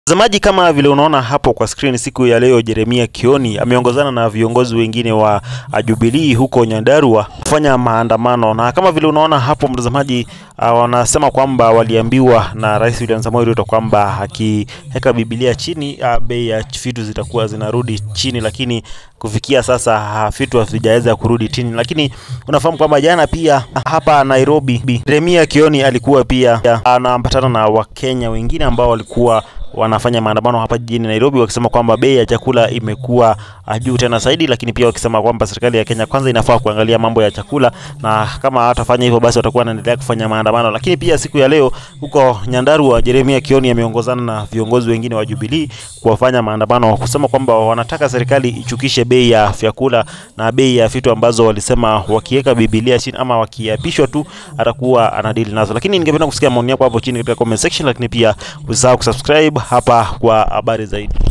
Mtazamaji, kama vile unaona hapo kwa screen, siku ya leo Jeremia Kioni ameongozana na viongozi wengine wa Jubilee huko Nyandarua kufanya maandamano, na kama vile unaona hapo mtazamaji, uh, wanasema kwamba waliambiwa na Rais William Samoei Ruto kwamba akiweka Biblia chini, uh, bei ya vitu zitakuwa zinarudi chini, lakini kufikia sasa uh, vitu havijaweza kurudi chini. Lakini unafahamu kwamba jana pia hapa Nairobi Jeremia Kioni alikuwa pia anaambatana na Wakenya wengine ambao walikuwa wanafanya maandamano hapa jijini Nairobi wakisema kwamba bei ya chakula imekuwa juu tena zaidi, lakini pia wakisema kwamba serikali ya Kenya kwanza inafaa kuangalia mambo ya chakula, na kama hatafanya hivyo basi watakuwa wanaendelea kufanya maandamano. Lakini pia siku ya leo huko Nyandarua, Jeremia Kioni ameongozana na viongozi wengine wa Jubilee kuwafanya maandamano kusema kwamba wanataka serikali ichukishe bei ya vyakula na bei ya vitu ambazo walisema wakiweka Biblia chini ama wakiapishwa tu atakuwa anadili nazo. Lakini ningependa kusikia maoni yako hapo chini katika comment section, lakini pia usisahau kusubscribe hapa kwa habari zaidi.